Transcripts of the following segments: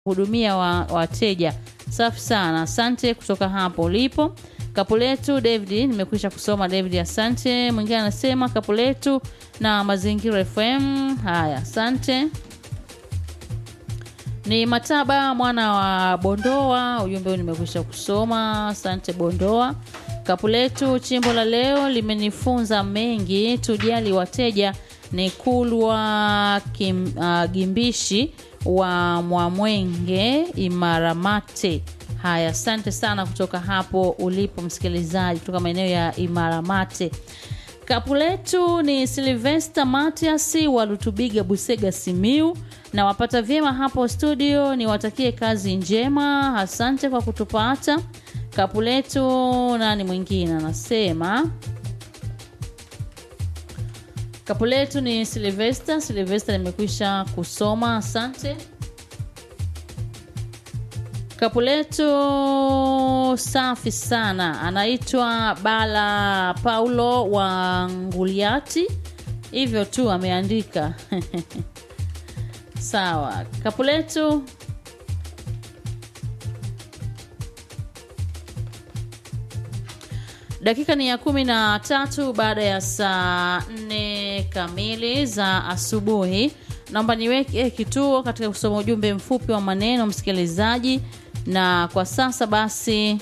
hudumia wa- wateja. Safi sana, asante kutoka hapo ulipo. Kapu letu David, nimekwisha kusoma David, asante. Mwingine anasema kapu letu na Mazingira FM. Haya, asante. Ni Mataba mwana wa Bondoa, ujumbe huu nimekwisha kusoma. Asante Bondoa. Kapu letu chimbo la leo limenifunza mengi, tujali wateja. Ni Kulwa Kim, uh, Gimbishi wa Mwamwenge Imaramate. Haya, asante sana kutoka hapo ulipo msikilizaji, kutoka maeneo ya Imaramate. Kapu letu ni Silvester Matias wa Lutubiga, Busega, Simiu na wapata vyema hapo studio, niwatakie kazi njema. Asante kwa kutupata. Kapu letu nani mwingine anasema kapu letu ni Silvester. Silvester nimekwisha kusoma, asante. Kapu letu safi sana, anaitwa Bala Paulo wa Nguliati, hivyo tu ameandika. Sawa, kapu letu dakika ni ya kumi na tatu baada ya saa nne kamili za asubuhi. Naomba niweke kituo katika kusoma ujumbe mfupi wa maneno msikilizaji, na kwa sasa basi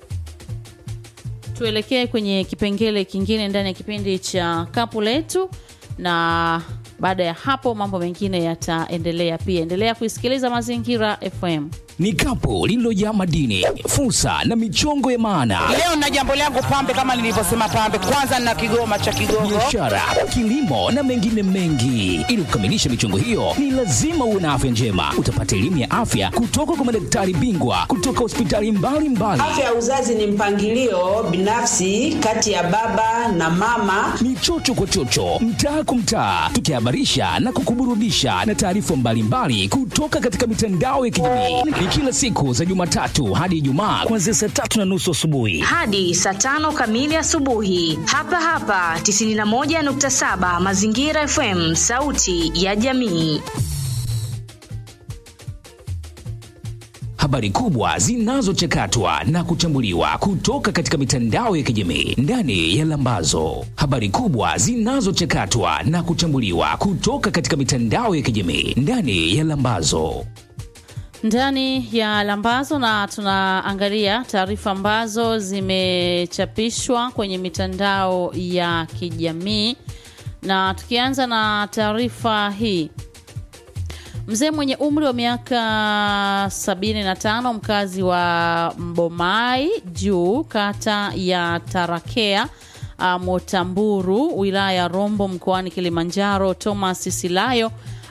tuelekee kwenye kipengele kingine ndani ya kipindi cha kapu letu, na baada ya hapo mambo mengine yataendelea. Pia endelea kuisikiliza Mazingira FM. Ni kapu lililojaa madini, fursa na michongo ya maana, Leo na jambo langu pambe, kama nilivyosema pambe, kwanza na kigoma cha Kigogo. biashara, kilimo na mengine mengi. Ili kukamilisha michongo hiyo, ni lazima uwe na afya njema. Utapata elimu ya afya kutoka kwa madaktari bingwa kutoka hospitali mbalimbali. Afya ya uzazi ni mpangilio binafsi kati ya baba na mama. ni chocho kwa chocho, mtaa kwa mtaa, tukihabarisha na kukuburudisha na taarifa mbalimbali kutoka katika mitandao ya kijamii. Ni kila siku za Jumatatu hadi Ijumaa kuanzia saa tatu na nusu asubuhi. hadi saa tano kamili asubuhi hapa hapa 91.7 Mazingira FM, sauti ya jamii. Habari kubwa zinazochakatwa na kuchambuliwa kutoka katika mitandao ya kijamii ndani ya Lambazo. Habari kubwa zinazochakatwa na kuchambuliwa kutoka katika mitandao ya kijamii ndani ya Lambazo. ndani ya Lambazo na tunaangalia taarifa ambazo zimechapishwa kwenye mitandao ya kijamii, na tukianza na taarifa hii. Mzee mwenye umri wa miaka 75 mkazi wa Mbomai Juu, kata ya Tarakea uh, Motamburu, wilaya ya Rombo, mkoani Kilimanjaro, Thomas Silayo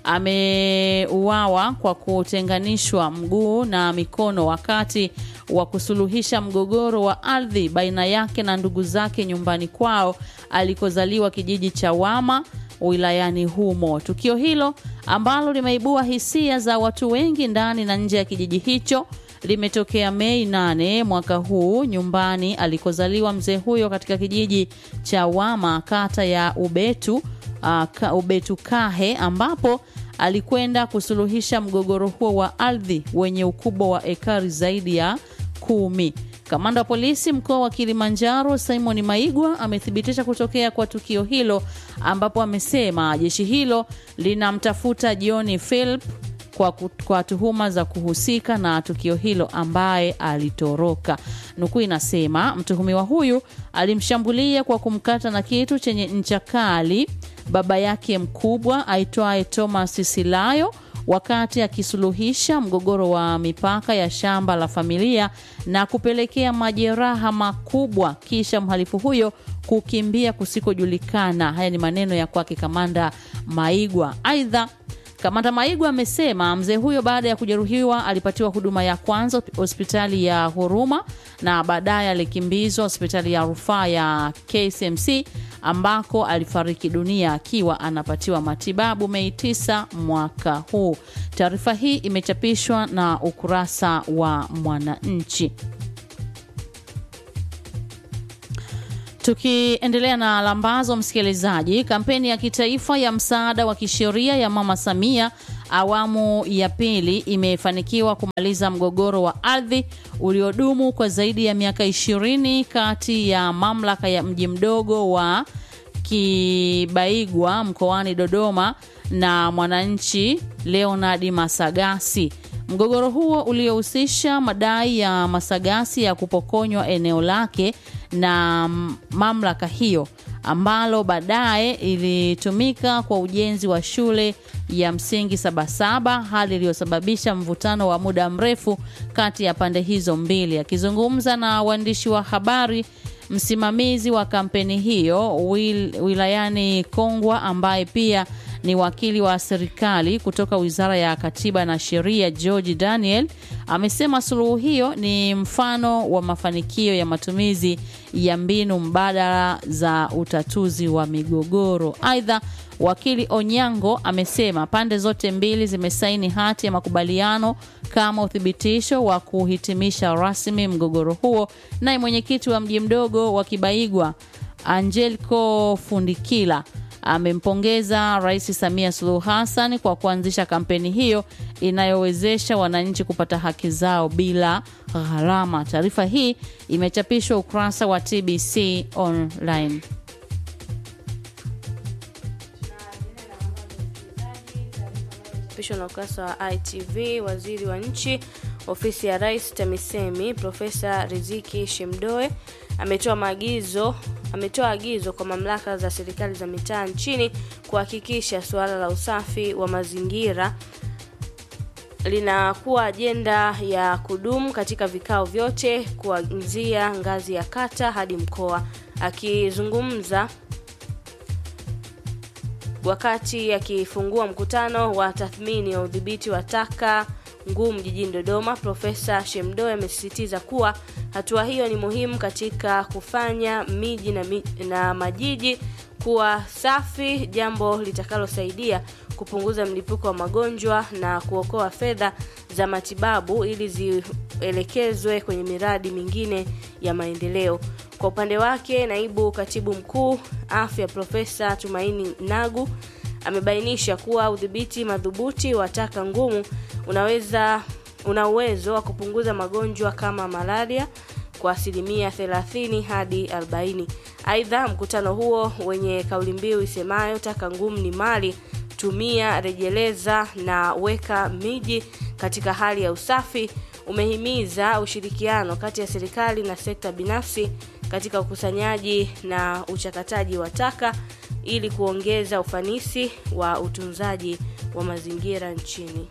ameuawa kwa kutenganishwa mguu na mikono wakati wa kusuluhisha mgogoro wa ardhi baina yake na ndugu zake nyumbani kwao alikozaliwa kijiji cha Wama wilayani humo. Tukio hilo ambalo limeibua hisia za watu wengi ndani na nje ya kijiji hicho limetokea Mei 8 mwaka huu nyumbani alikozaliwa mzee huyo katika kijiji cha Wama kata ya Ubetu uh, ka, Ubetu Kahe ambapo alikwenda kusuluhisha mgogoro huo wa ardhi wenye ukubwa wa ekari zaidi ya kumi. Kamanda wa polisi mkoa wa Kilimanjaro Simon Maigwa amethibitisha kutokea kwa tukio hilo, ambapo amesema jeshi hilo linamtafuta John Philip kwa, ku- kwa tuhuma za kuhusika na tukio hilo ambaye alitoroka. Nukuu inasema mtuhumiwa huyu alimshambulia kwa kumkata na kitu chenye ncha kali baba yake mkubwa aitwaye Thomas Silayo wakati akisuluhisha mgogoro wa mipaka ya shamba la familia na kupelekea majeraha makubwa, kisha mhalifu huyo kukimbia kusikojulikana. Haya ni maneno ya kwake kamanda Maigwa. Aidha, Kamanda Maigwa amesema mzee huyo baada ya kujeruhiwa alipatiwa huduma ya kwanza hospitali ya Huruma na baadaye alikimbizwa hospitali ya rufaa ya KCMC ambako alifariki dunia akiwa anapatiwa matibabu Mei 9 mwaka huu. Taarifa hii imechapishwa na ukurasa wa Mwananchi. Tukiendelea na lambazo, msikilizaji, kampeni ya kitaifa ya msaada wa kisheria ya Mama Samia awamu ya pili imefanikiwa kumaliza mgogoro wa ardhi uliodumu kwa zaidi ya miaka ishirini kati ya mamlaka ya mji mdogo wa Kibaigwa mkoani Dodoma na mwananchi Leonard Masagasi. Mgogoro huo uliohusisha madai ya Masagasi ya kupokonywa eneo lake na mamlaka hiyo ambalo baadaye ilitumika kwa ujenzi wa shule ya msingi Sabasaba, hali iliyosababisha mvutano wa muda mrefu kati ya pande hizo mbili. Akizungumza na waandishi wa habari, msimamizi wa kampeni hiyo wil, wilayani Kongwa ambaye pia ni wakili wa serikali kutoka Wizara ya Katiba na Sheria George Daniel amesema suluhu hiyo ni mfano wa mafanikio ya matumizi ya mbinu mbadala za utatuzi wa migogoro. Aidha, wakili Onyango amesema pande zote mbili zimesaini hati ya makubaliano kama uthibitisho wa kuhitimisha rasmi mgogoro huo. Naye mwenyekiti wa mji mdogo wa Kibaigwa Angelico Fundikila amempongeza Rais Samia Suluhu Hassan kwa kuanzisha kampeni hiyo inayowezesha wananchi kupata haki zao bila gharama. Taarifa hii imechapishwa ukurasa wa TBC online. chapishwa na ukurasa wa ITV. Waziri wa nchi ofisi ya Rais TAMISEMI Profesa Riziki Shemdoe ametoa maagizo ametoa agizo kwa mamlaka za serikali za mitaa nchini kuhakikisha suala la usafi wa mazingira linakuwa ajenda ya kudumu katika vikao vyote kuanzia ngazi ya kata hadi mkoa. Akizungumza wakati akifungua mkutano wa tathmini ya udhibiti wa taka ngumu jijini Dodoma, Profesa Shemdoe amesisitiza kuwa hatua hiyo ni muhimu katika kufanya miji na, mi, na majiji kuwa safi, jambo litakalosaidia kupunguza mlipuko wa magonjwa na kuokoa fedha za matibabu ili zielekezwe kwenye miradi mingine ya maendeleo. Kwa upande wake, naibu katibu mkuu afya Profesa Tumaini Nagu amebainisha kuwa udhibiti madhubuti wa taka ngumu unaweza una uwezo wa kupunguza magonjwa kama malaria kwa asilimia 30 hadi 40. Aidha, mkutano huo wenye kauli mbiu isemayo taka ngumu ni mali, tumia, rejeleza na weka miji katika hali ya usafi umehimiza ushirikiano kati ya serikali na sekta binafsi katika ukusanyaji na uchakataji wa taka ili kuongeza ufanisi wa utunzaji wa mazingira nchini.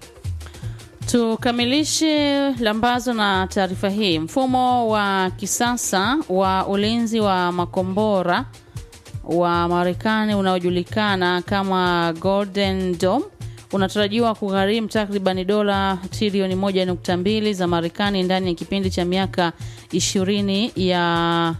Tukamilishe lambazo na taarifa hii. Mfumo wa kisasa wa ulinzi wa makombora wa Marekani unaojulikana kama Golden Dome unatarajiwa kugharimu takribani dola trilioni 1.2 za Marekani ndani ya kipindi cha miaka 20 ya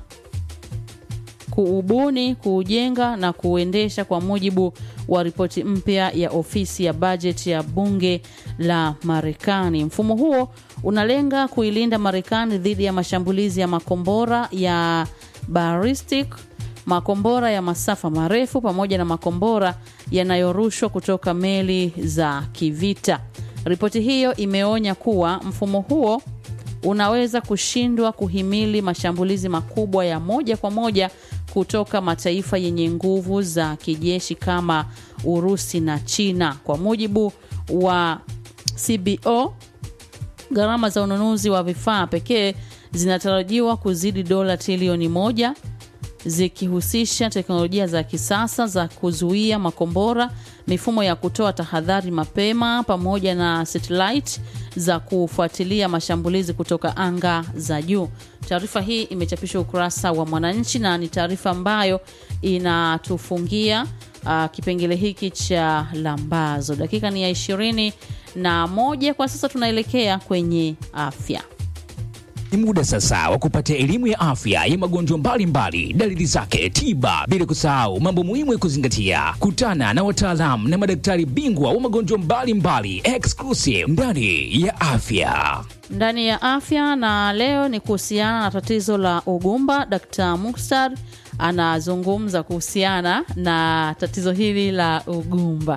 kuubuni, kuujenga na kuuendesha kwa mujibu wa ripoti mpya ya ofisi ya bajeti ya bunge la Marekani. Mfumo huo unalenga kuilinda Marekani dhidi ya mashambulizi ya makombora ya ballistic, makombora ya masafa marefu pamoja na makombora yanayorushwa kutoka meli za kivita. Ripoti hiyo imeonya kuwa mfumo huo unaweza kushindwa kuhimili mashambulizi makubwa ya moja kwa moja kutoka mataifa yenye nguvu za kijeshi kama Urusi na China. Kwa mujibu wa CBO, gharama za ununuzi wa vifaa pekee zinatarajiwa kuzidi dola trilioni moja zikihusisha teknolojia za kisasa za kuzuia makombora, mifumo ya kutoa tahadhari mapema, pamoja na satellite za kufuatilia mashambulizi kutoka anga za juu. Taarifa hii imechapishwa ukurasa wa Mwananchi na ni taarifa ambayo inatufungia uh, kipengele hiki cha lambazo. Dakika ni ya ishirini na moja kwa sasa, tunaelekea kwenye afya. Ni muda sasa wa kupata elimu ya afya ya magonjwa mbalimbali, dalili zake, tiba, bila kusahau mambo muhimu ya kuzingatia. Kutana na wataalamu na madaktari bingwa wa magonjwa mbalimbali exclusive ndani ya afya. ndani ya afya na leo ni kuhusiana na tatizo la ugumba. Dkt. Mukhtar anazungumza kuhusiana na tatizo hili la ugumba.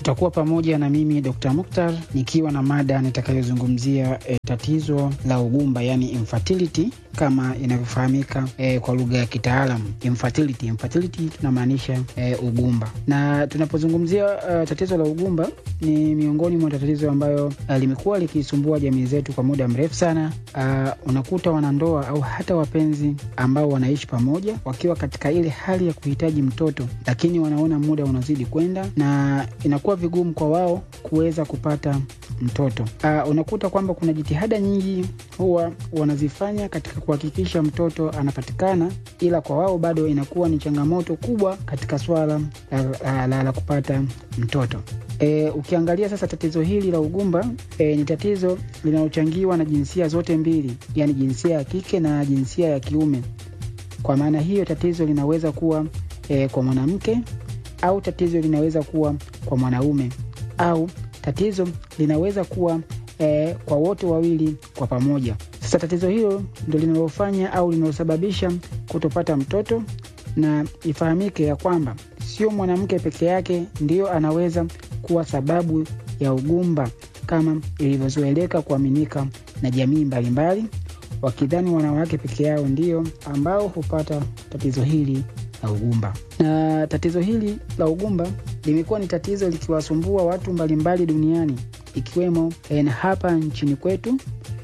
Utakuwa pamoja na mimi Dr. Mukhtar nikiwa na mada nitakayozungumzia e, tatizo la ugumba yani infertility kama inavyofahamika e, kwa lugha ya kitaalam infertility. Infertility tunamaanisha e, ugumba, na tunapozungumzia uh, tatizo la ugumba ni miongoni mwa tatizo ambayo uh, limekuwa likisumbua jamii zetu kwa muda mrefu sana. Uh, unakuta wanandoa au hata wapenzi ambao wanaishi pamoja wakiwa katika ile hali ya kuhitaji mtoto, lakini wanaona muda unazidi kwenda na inakuwa vigumu kwa wao kuweza kupata mtoto. Uh, unakuta kwamba kuna jitihada nyingi huwa wanazifanya katika kuhakikisha mtoto anapatikana, ila kwa wao bado inakuwa ni changamoto kubwa katika swala la, la, la, la kupata mtoto. E, ukiangalia sasa tatizo hili la ugumba e, ni tatizo linalochangiwa na jinsia zote mbili, yaani jinsia ya kike na jinsia ya kiume. Kwa maana hiyo tatizo linaweza kuwa e, kwa mwanamke au tatizo linaweza kuwa kwa mwanaume au tatizo linaweza kuwa e, kwa wote wawili kwa pamoja. Sasa tatizo hilo ndo linalofanya au linalosababisha kutopata mtoto, na ifahamike ya kwamba sio mwanamke peke yake ndiyo anaweza kuwa sababu ya ugumba kama ilivyozoeleka kuaminika na jamii mbalimbali, wakidhani wanawake peke yao ndio ambao hupata tatizo hili la ugumba. Na tatizo hili la ugumba limekuwa ni tatizo likiwasumbua watu mbalimbali duniani ikiwemo na hapa nchini kwetu,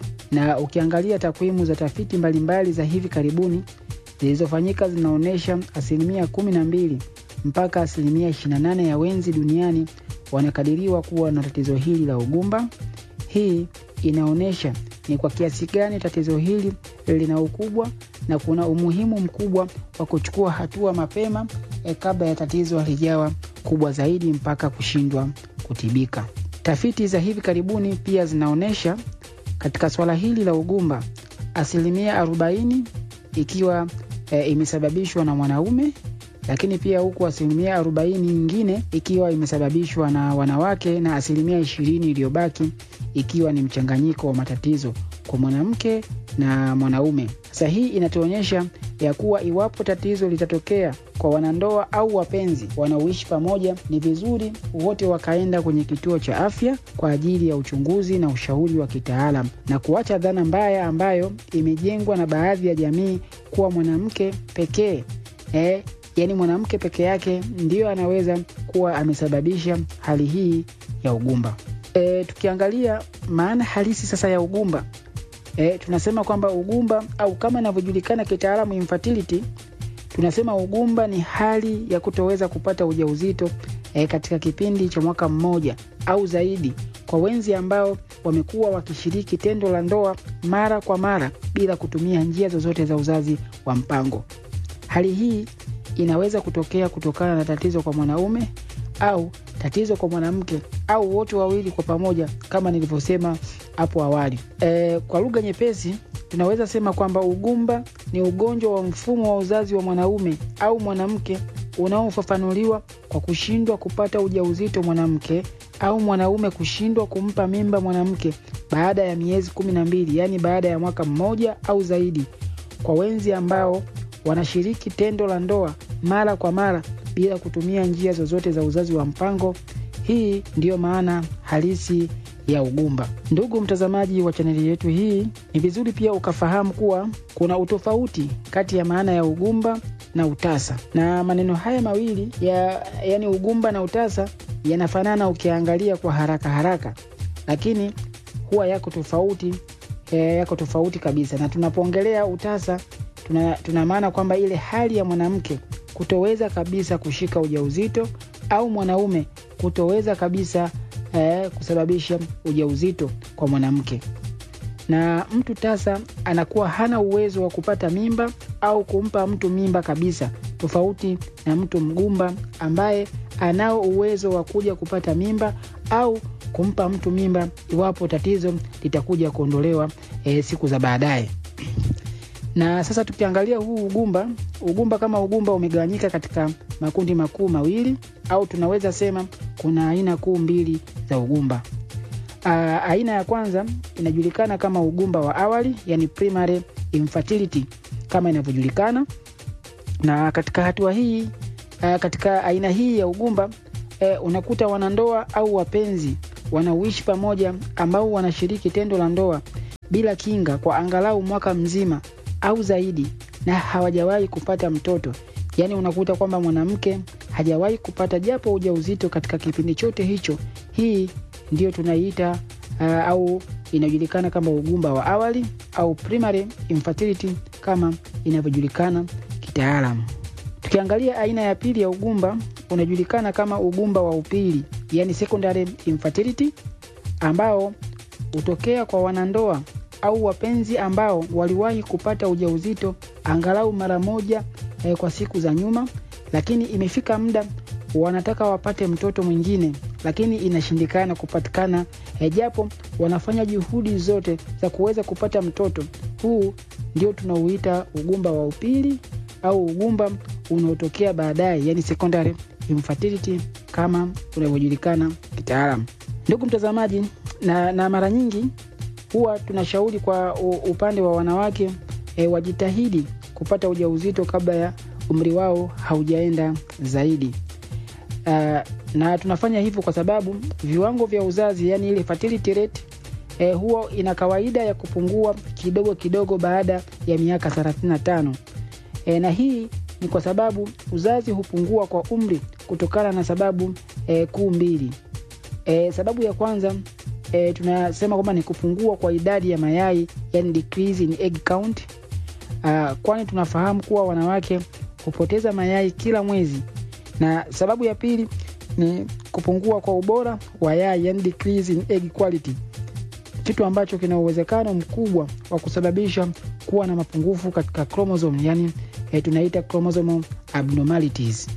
na ukiangalia takwimu za tafiti mbalimbali za hivi karibuni zilizofanyika zinaonyesha asilimia kumi na mbili mpaka asilimia 28 ya wenzi duniani wanakadiriwa kuwa na tatizo hili la ugumba. Hii inaonyesha ni kwa kiasi gani tatizo hili lina ukubwa na kuna umuhimu mkubwa wa kuchukua hatua mapema eh, kabla ya tatizo halijawa kubwa zaidi mpaka kushindwa kutibika. Tafiti za hivi karibuni pia zinaonyesha katika swala hili la ugumba asilimia 40 ikiwa eh, imesababishwa na mwanaume lakini pia huku asilimia arobaini nyingine ikiwa imesababishwa na wanawake na asilimia ishirini iliyobaki ikiwa ni mchanganyiko wa matatizo kwa mwanamke na mwanaume. Sasa hii inatuonyesha ya kuwa iwapo tatizo litatokea kwa wanandoa au wapenzi wanaoishi pamoja, ni vizuri wote wakaenda kwenye kituo cha afya kwa ajili ya uchunguzi na ushauri wa kitaalam na kuacha dhana mbaya ambayo imejengwa na baadhi ya jamii kuwa mwanamke pekee eh, yaani mwanamke peke yake ndiyo anaweza kuwa amesababisha hali hii ya ugumba. E, tukiangalia maana halisi sasa ya ugumba e, tunasema kwamba ugumba au kama inavyojulikana kitaalamu infertility, tunasema ugumba ni hali ya kutoweza kupata ujauzito e, katika kipindi cha mwaka mmoja au zaidi kwa wenzi ambao wamekuwa wakishiriki tendo la ndoa mara kwa mara bila kutumia njia zozote za uzazi wa mpango. Hali hii inaweza kutokea kutokana na tatizo kwa mwanaume au tatizo kwa mwanamke au wote wawili kwa pamoja, kama nilivyosema hapo awali. E, kwa lugha nyepesi tunaweza sema kwamba ugumba ni ugonjwa wa mfumo wa uzazi wa mwanaume au mwanamke unaofafanuliwa kwa kushindwa kupata ujauzito mwanamke au mwanaume kushindwa kumpa mimba mwanamke baada ya miezi kumi na mbili, yaani baada ya mwaka mmoja au zaidi, kwa wenzi ambao wanashiriki tendo la ndoa mara kwa mara bila kutumia njia zozote za uzazi wa mpango. Hii ndiyo maana halisi ya ugumba. Ndugu mtazamaji wa chaneli yetu hii, ni vizuri pia ukafahamu kuwa kuna utofauti kati ya maana ya ugumba na utasa, na maneno haya mawili ya yani ugumba na utasa yanafanana ukiangalia kwa haraka haraka, lakini huwa yako tofauti e, yako tofauti kabisa. Na tunapoongelea utasa tuna, tuna maana kwamba ile hali ya mwanamke kutoweza kabisa kushika ujauzito au mwanaume kutoweza kabisa eh, kusababisha ujauzito kwa mwanamke, na mtu tasa anakuwa hana uwezo wa kupata mimba au kumpa mtu mimba kabisa, tofauti na mtu mgumba ambaye anao uwezo wa kuja kupata mimba au kumpa mtu mimba iwapo tatizo litakuja kuondolewa eh, siku za baadaye na sasa tukiangalia huu ugumba, ugumba kama ugumba umegawanyika katika makundi makuu mawili, au tunaweza sema kuna aina kuu mbili za ugumba. Aa, aina ya kwanza inajulikana kama ugumba wa awali, yani primary infertility kama inavyojulikana, na katika hatua hii aa, katika aina hii ya ugumba eh, unakuta wanandoa au wapenzi wanaoishi pamoja ambao wanashiriki tendo la ndoa bila kinga kwa angalau mwaka mzima au zaidi na hawajawahi kupata mtoto yaani unakuta kwamba mwanamke hajawahi kupata japo ujauzito katika kipindi chote hicho hii ndio tunaiita uh, au inajulikana kama ugumba wa awali au primary infertility kama inavyojulikana kitaalamu tukiangalia aina ya pili ya ugumba unajulikana kama ugumba wa upili yani secondary infertility ambao hutokea kwa wanandoa au wapenzi ambao waliwahi kupata ujauzito angalau mara moja eh, kwa siku za nyuma lakini imefika muda wanataka wapate mtoto mwingine lakini inashindikana kupatikana eh, japo wanafanya juhudi zote za kuweza kupata mtoto huu ndio tunauita ugumba wa upili au ugumba unaotokea baadaye yani secondary infertility kama unavyojulikana kitaalam ndugu mtazamaji na, na mara nyingi huwa tunashauri kwa u, upande wa wanawake e, wajitahidi kupata ujauzito kabla ya umri wao haujaenda zaidi uh, na tunafanya hivyo kwa sababu viwango vya uzazi yani ile fertility rate e, huwa ina kawaida ya kupungua kidogo kidogo baada ya miaka 35 e, na hii ni kwa sababu uzazi hupungua kwa umri kutokana na sababu e, kuu mbili e, sababu ya kwanza e, tunasema kwamba ni kupungua kwa idadi ya mayai yani decrease in egg count uh, kwani tunafahamu kuwa wanawake hupoteza mayai kila mwezi na sababu ya pili ni kupungua kwa ubora wa yai yani decrease in egg quality kitu ambacho kina uwezekano mkubwa wa kusababisha kuwa na mapungufu katika chromosome yani e, tunaita chromosome abnormalities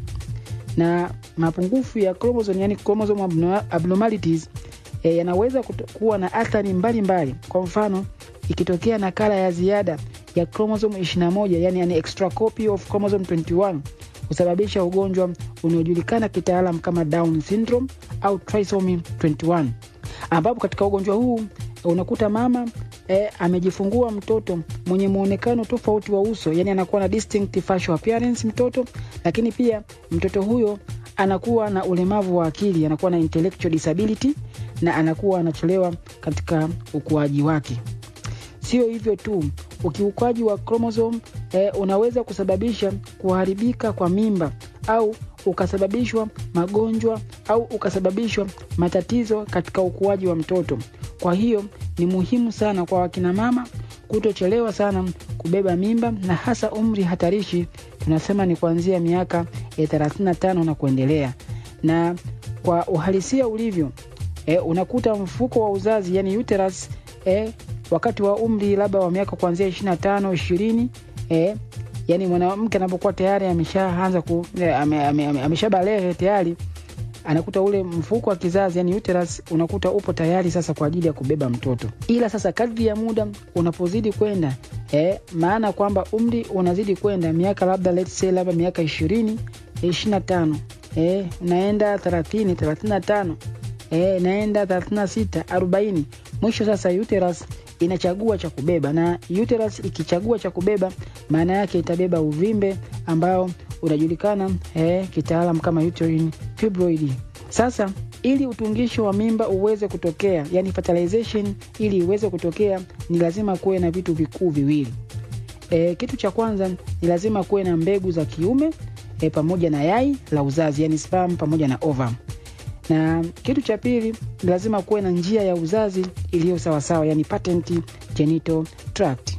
na mapungufu ya chromosome yani chromosome abnormalities e, yanaweza kuwa na athari mbalimbali kwa mfano ikitokea nakala ya ziada ya chromosome 21 yani an extra copy of chromosome 21 husababisha ugonjwa unaojulikana kitaalam kama down syndrome au trisomy 21 ambapo katika ugonjwa huu unakuta mama e, amejifungua mtoto mwenye muonekano tofauti wa uso yani anakuwa na distinct facial appearance mtoto lakini pia mtoto huyo anakuwa na ulemavu wa akili anakuwa na intellectual disability na anakuwa anachelewa katika ukuaji wake sio hivyo tu ukiukaji wa chromosome eh, unaweza kusababisha kuharibika kwa mimba au ukasababishwa magonjwa au ukasababishwa matatizo katika ukuaji wa mtoto kwa hiyo ni muhimu sana kwa wakina mama kutochelewa sana kubeba mimba na hasa umri hatarishi tunasema ni kuanzia miaka e, 35 na kuendelea na kwa uhalisia ulivyo e, unakuta mfuko wa uzazi yani uterus e, wakati wa umri labda wa miaka kuanzia 25 20 e, yani mwanamke anapokuwa tayari ameshaanza ku e, ame, ame, ame, ameshabalehe tayari anakuta ule mfuko wa kizazi yani uterus unakuta upo tayari sasa kwa ajili ya kubeba mtoto ila sasa kadri ya muda unapozidi kwenda eh, maana kwamba umri unazidi kwenda miaka labda let's say labda miaka ishirini ishirina tano eh, unaenda thelathini thelathini na tano eh, naenda thelathini na sita arobaini mwisho sasa uterus inachagua cha kubeba na uterus ikichagua cha kubeba maana yake itabeba uvimbe ambao unajulikana eh, kitaalam kama uterine fibroid sasa ili utungisho wa mimba uweze kutokea yani fertilization ili iweze kutokea ni lazima kuwe na vitu vikuu viwili e, kitu cha kwanza ni lazima kuwe na mbegu za kiume e, pamoja na yai la uzazi yani sperm pamoja na ovum na kitu cha pili ni lazima kuwe na njia ya uzazi iliyo sawasawa yani patent genital tract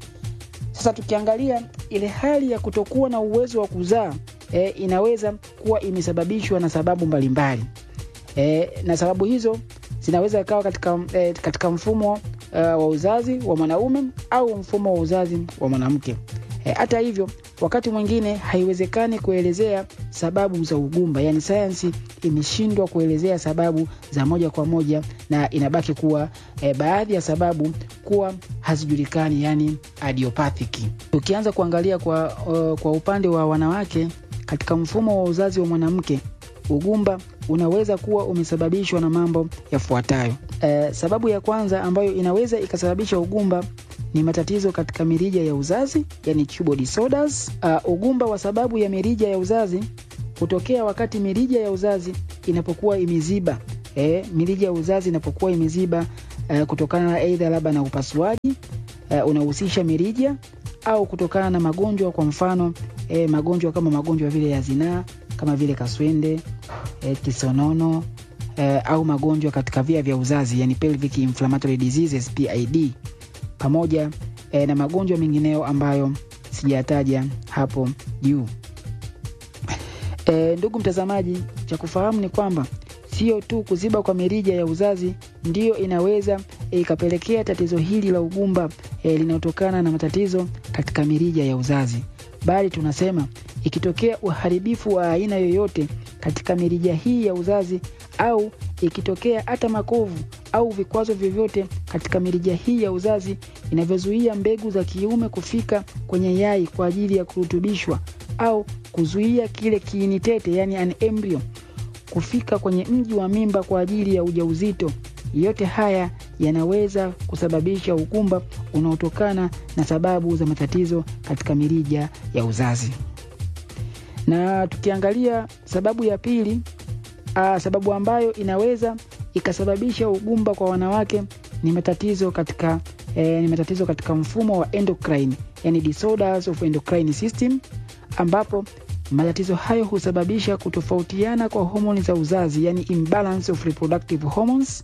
sasa tukiangalia ile hali ya kutokuwa na uwezo wa kuzaa e, inaweza kuwa imesababishwa na sababu mbalimbali e, na sababu hizo zinaweza ikawa katika, e, katika mfumo uh, wa uzazi wa mwanaume au mfumo wa uzazi wa mwanamke hata e, hivyo wakati mwingine haiwezekani kuelezea sababu za ugumba yaani sayansi imeshindwa kuelezea sababu za moja kwa moja na inabaki kuwa e, baadhi ya sababu kuwa hazijulikani yani adiopathic ukianza kuangalia kwa, uh, kwa upande wa wanawake katika mfumo wa uzazi wa mwanamke ugumba unaweza kuwa umesababishwa na mambo yafuatayo e, sababu ya kwanza ambayo inaweza ikasababisha ugumba ni matatizo katika mirija ya uzazi yani tubal disorders. Uh, ugumba wa sababu ya mirija ya uzazi hutokea wakati mirija ya uzazi inapokuwa imeziba e, mirija ya uzazi inapokuwa imeziba e, kutokana na aidha labda na upasuaji e, unahusisha mirija au kutokana na magonjwa kwa mfano e, magonjwa kama magonjwa vile ya zinaa kama vile kaswende e, kisonono e, au magonjwa katika via vya uzazi yani pelvic inflammatory diseases PID pamoja e, na magonjwa mengineyo ambayo sijataja hapo juu. E, ndugu mtazamaji, cha kufahamu ni kwamba sio tu kuziba kwa mirija ya uzazi ndiyo inaweza ikapelekea tatizo hili la ugumba e, linalotokana na matatizo katika mirija ya uzazi, bali tunasema ikitokea uharibifu wa aina yoyote katika mirija hii ya uzazi au ikitokea hata makovu au vikwazo vyovyote katika mirija hii ya uzazi inavyozuia mbegu za kiume kufika kwenye yai kwa ajili ya kurutubishwa au kuzuia kile kiini tete yani an embryo kufika kwenye mji wa mimba kwa ajili ya ujauzito. Yote haya yanaweza kusababisha ugumba unaotokana na sababu za matatizo katika mirija ya uzazi. Na tukiangalia sababu ya pili, aa, sababu ambayo inaweza ikasababisha ugumba kwa wanawake ni matatizo katika eh, ni matatizo katika mfumo wa endocrine, yani disorders of endocrine system ambapo matatizo hayo husababisha kutofautiana kwa homoni za uzazi yani imbalance of reproductive hormones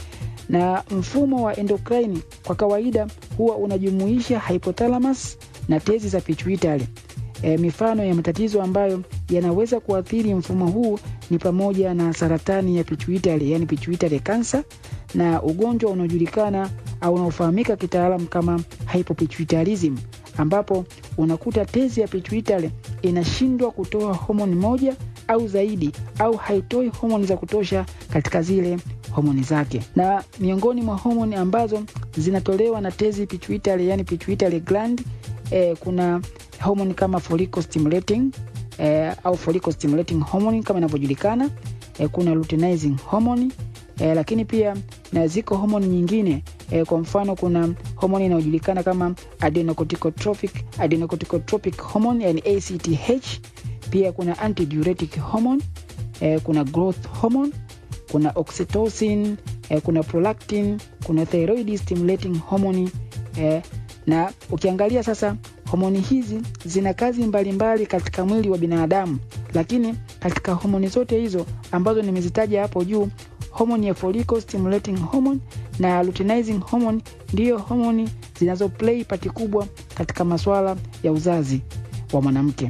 na mfumo wa endocrine kwa kawaida huwa unajumuisha hypothalamus na tezi za pituitary e, mifano ya matatizo ambayo yanaweza kuathiri mfumo huu ni pamoja na saratani ya pituitary yani pituitary cancer na ugonjwa unaojulikana au unaofahamika kitaalam kama hypopituitarism ambapo unakuta tezi ya pituitary inashindwa kutoa homoni moja au zaidi au haitoi homoni za kutosha katika zile homoni zake na miongoni mwa homoni ambazo zinatolewa na tezi pituitary yani pituitary gland eh, kuna homoni kama follicle stimulating eh, au follicle stimulating hormone kama inavyojulikana eh, kuna luteinizing hormone eh, lakini pia na ziko homoni nyingine eh, kwa mfano kuna homoni inayojulikana kama adenocorticotropic adenocorticotropic hormone yani ACTH pia kuna antidiuretic hormone eh, kuna growth hormone kuna oxytocin eh, kuna prolactin kuna thyroid stimulating hormone eh, na ukiangalia sasa homoni hizi zina kazi mbalimbali mbali katika mwili wa binadamu lakini katika homoni zote hizo ambazo nimezitaja hapo juu homoni ya follicle stimulating hormone na luteinizing hormone ndiyo homoni zinazoplay pati kubwa katika masuala ya uzazi wa mwanamke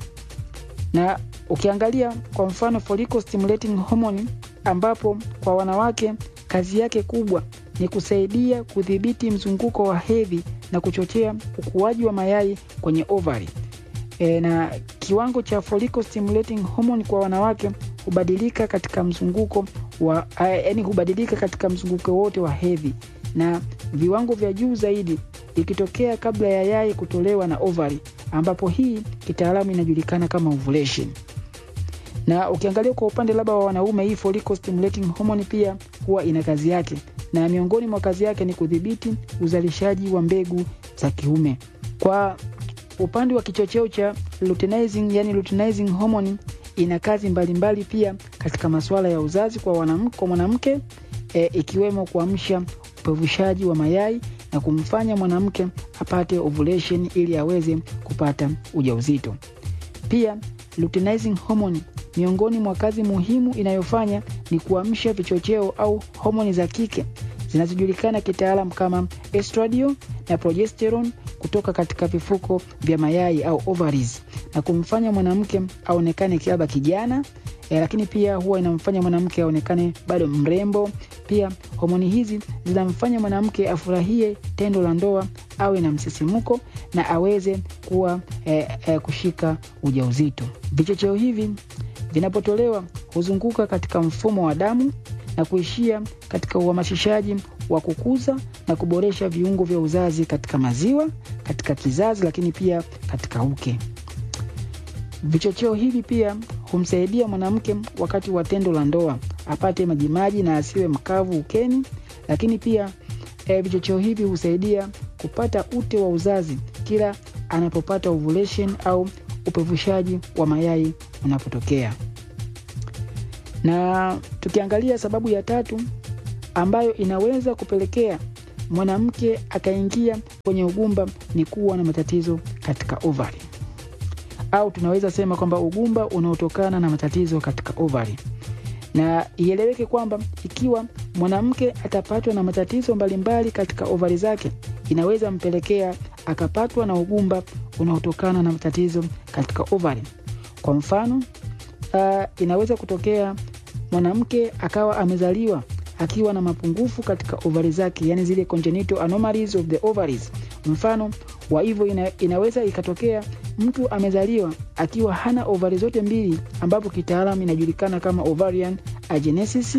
na ukiangalia kwa mfano follicle stimulating hormone ambapo kwa wanawake kazi yake kubwa ni kusaidia kudhibiti mzunguko wa hedhi na kuchochea ukuaji wa mayai kwenye ovary. E, na kiwango cha follicle stimulating hormone kwa wanawake hubadilika katika mzunguko wa yaani hubadilika katika mzunguko wote wa hedhi na viwango vya juu zaidi ikitokea kabla ya yai kutolewa na ovary ambapo hii kitaalamu inajulikana kama ovulation na ukiangalia kwa upande labda wa wanaume hii follicle stimulating hormone pia huwa ina kazi yake na miongoni mwa kazi yake ni kudhibiti uzalishaji wa mbegu za kiume kwa upande wa kichocheo cha luteinizing yani luteinizing hormone ina kazi mbalimbali mbali pia katika masuala ya uzazi kwa wanamke, kwa mwanamke e, ikiwemo kuamsha upevushaji wa mayai na kumfanya mwanamke apate ovulation ili aweze kupata ujauzito pia luteinizing hormone miongoni mwa kazi muhimu inayofanya ni kuamsha vichocheo au homoni za kike zinazojulikana kitaalam kama estradiol na progesterone kutoka katika vifuko vya mayai au ovaries na kumfanya mwanamke aonekane kiaba kijana e, lakini pia huwa inamfanya mwanamke aonekane bado mrembo pia homoni hizi zinamfanya mwanamke afurahie tendo la ndoa awe na msisimko na aweze kuwa e, e, kushika ujauzito vichocheo hivi vinapotolewa huzunguka katika mfumo wa damu na kuishia katika uhamasishaji wa kukuza na kuboresha viungo vya uzazi katika maziwa katika kizazi lakini pia katika uke vichocheo hivi pia humsaidia mwanamke wakati wa tendo la ndoa apate majimaji na asiwe mkavu ukeni lakini pia e, vichocheo hivi husaidia kupata ute wa uzazi kila anapopata ovulation au upevushaji wa mayai unapotokea Na tukiangalia sababu ya tatu ambayo inaweza kupelekea mwanamke akaingia kwenye ugumba ni kuwa na matatizo katika ovari, au tunaweza sema kwamba ugumba unaotokana na matatizo katika ovari. Na ieleweke kwamba ikiwa mwanamke atapatwa na matatizo mbalimbali katika ovari zake, inaweza mpelekea akapatwa na ugumba unaotokana na matatizo katika ovari. Kwa mfano, uh, inaweza kutokea mwanamke akawa amezaliwa akiwa na mapungufu katika ovari zake, yani zile congenital anomalies of the ovaries. Mfano wa hivyo ina, inaweza ikatokea mtu amezaliwa akiwa hana ovari zote mbili, ambapo kitaalamu inajulikana kama ovarian agenesis.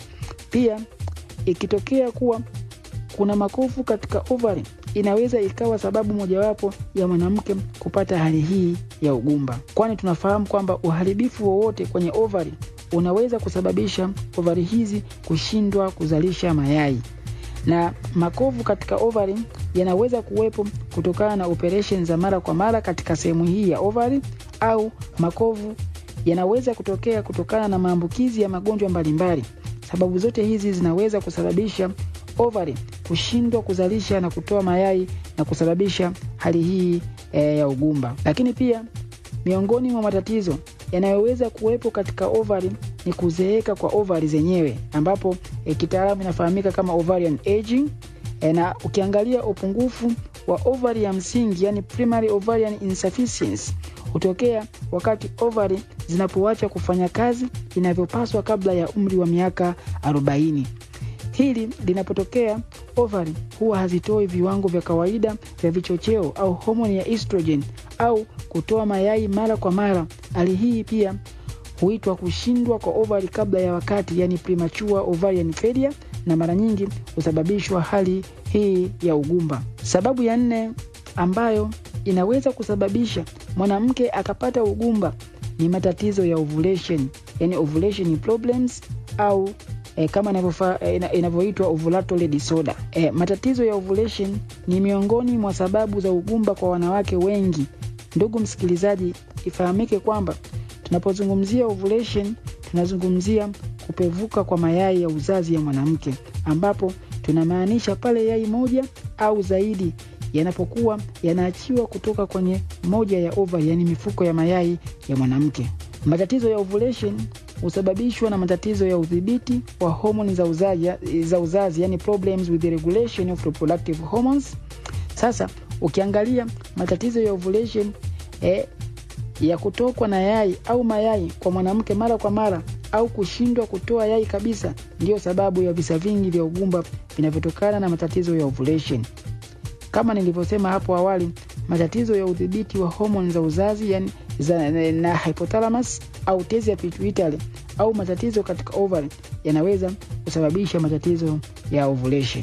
Pia ikitokea kuwa kuna makovu katika ovari, inaweza ikawa sababu mojawapo ya mwanamke kupata hali hii ya ugumba, kwani tunafahamu kwamba uharibifu wowote kwenye ovari unaweza kusababisha ovari hizi kushindwa kuzalisha mayai, na makovu katika ovari yanaweza kuwepo kutokana na operation za mara kwa mara katika sehemu hii ya ovari, au makovu yanaweza kutokea kutokana na maambukizi ya magonjwa mbalimbali. Sababu zote hizi zinaweza kusababisha ovari kushindwa kuzalisha na kutoa mayai na kusababisha hali hii e, ya ugumba. Lakini pia miongoni mwa matatizo yanayoweza kuwepo katika ovari ni kuzeeka kwa ovari zenyewe, ambapo e, kitaalamu inafahamika kama ovarian aging. E, na ukiangalia upungufu wa ovari ya msingi, yani primary ovarian insufficiency hutokea wakati ovari zinapoacha kufanya kazi inavyopaswa kabla ya umri wa miaka 40. Hili linapotokea, ovari huwa hazitoi viwango vya kawaida vya vichocheo au homoni ya estrogen au kutoa mayai mara kwa mara. Hali hii pia huitwa kushindwa kwa ovari kabla ya wakati, yani premature ovarian failure, na mara nyingi husababishwa hali hii ya ugumba. Sababu ya nne ambayo inaweza kusababisha mwanamke akapata ugumba ni matatizo ya ovulation, yani ovulation problems au E, kama inavyoitwa ovulatory disorder. E, matatizo ya ovulation ni miongoni mwa sababu za ugumba kwa wanawake wengi. Ndugu msikilizaji, ifahamike kwamba tunapozungumzia ovulation tunazungumzia kupevuka kwa mayai ya uzazi ya mwanamke, ambapo tunamaanisha pale yai moja au zaidi yanapokuwa yanaachiwa kutoka kwenye moja ya ovari, yani mifuko ya mayai ya mwanamke. Matatizo ya ovulation husababishwa na matatizo ya udhibiti wa homoni za uzazi, za uzazi yani problems with the regulation of reproductive hormones. Sasa ukiangalia matatizo ya ovulation eh, ya kutokwa na yai au mayai kwa mwanamke mara kwa mara au kushindwa kutoa yai kabisa, ndiyo sababu ya visa vingi vya ugumba vinavyotokana na matatizo ya ovulation. Kama nilivyosema hapo awali, matatizo ya udhibiti wa homoni za uzazi yani za, na hypothalamus au tezi ya pituitary au matatizo katika ovary yanaweza kusababisha matatizo ya ovulation.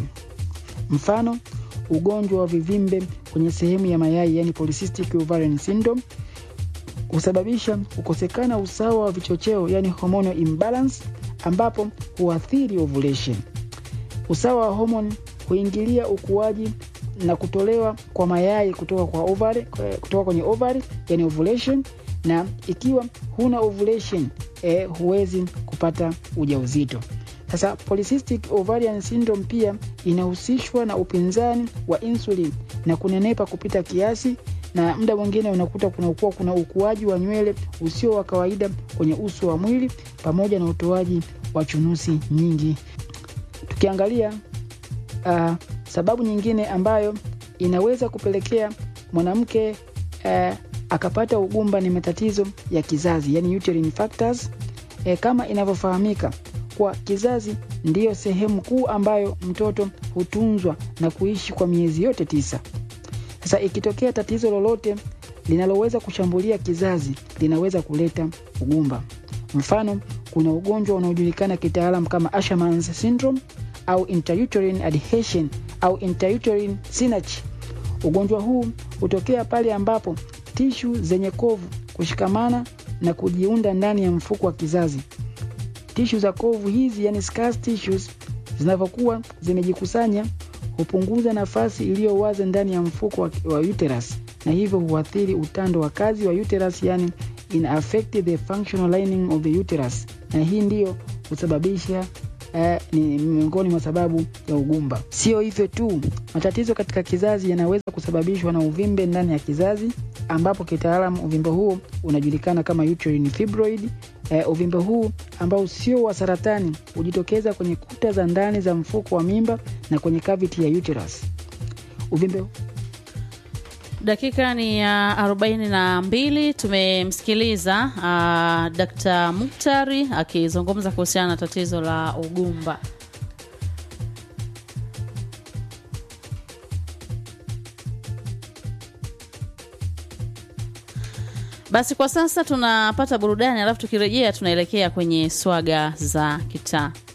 Mfano, ugonjwa wa vivimbe kwenye sehemu ya mayai yani polycystic ovarian syndrome husababisha kukosekana usawa wa vichocheo yani hormonal imbalance, ambapo huathiri ovulation. Usawa wa homoni huingilia ukuaji na kutolewa kwa mayai kutoka kwa ovary, kutoka kwenye ovary yani ovulation, na ikiwa huna ovulation eh, huwezi kupata ujauzito. Sasa polycystic ovarian syndrome pia inahusishwa na upinzani wa insulin na kunenepa kupita kiasi, na muda mwingine unakuta kunakuwa kuna ukuaji wa nywele usio wa kawaida kwenye uso wa mwili pamoja na utoaji wa chunusi nyingi. Tukiangalia uh, sababu nyingine ambayo inaweza kupelekea mwanamke uh, akapata ugumba ni matatizo ya kizazi yani uterine factors. E, kama inavyofahamika kwa kizazi ndiyo sehemu kuu ambayo mtoto hutunzwa na kuishi kwa miezi yote tisa. Sasa ikitokea tatizo lolote linaloweza kushambulia kizazi linaweza kuleta ugumba. Mfano, kuna ugonjwa unaojulikana kitaalam kama Asherman's syndrome au intrauterine adhesion au intrauterine synapse. Ugonjwa huu hutokea pale ambapo tishu zenye kovu kushikamana na kujiunda ndani ya mfuko wa kizazi. Tishu za kovu hizi, yani scar tissues, zinavyokuwa zimejikusanya hupunguza nafasi iliyo wazi ndani ya mfuko wa, wa uterus na hivyo huathiri utando wa kazi wa uterus, yani in affect the functional lining of the uterus, na hii ndiyo husababisha eh, ni miongoni mwa sababu ya ugumba. Sio hivyo tu, matatizo katika kizazi yanaweza kusababishwa na uvimbe ndani ya kizazi, ambapo kitaalamu uvimbe huo unajulikana kama uterine fibroid. Eh, uvimbe huu ambao sio wa saratani hujitokeza kwenye kuta za ndani za mfuko wa mimba na kwenye cavity ya uterus. Uvimbe Dakika ni ya arobaini na mbili. Tumemsikiliza uh, Dkt. Muktari akizungumza kuhusiana na tatizo la ugumba. Basi kwa sasa tunapata burudani, alafu tukirejea tunaelekea kwenye swaga za kitaa.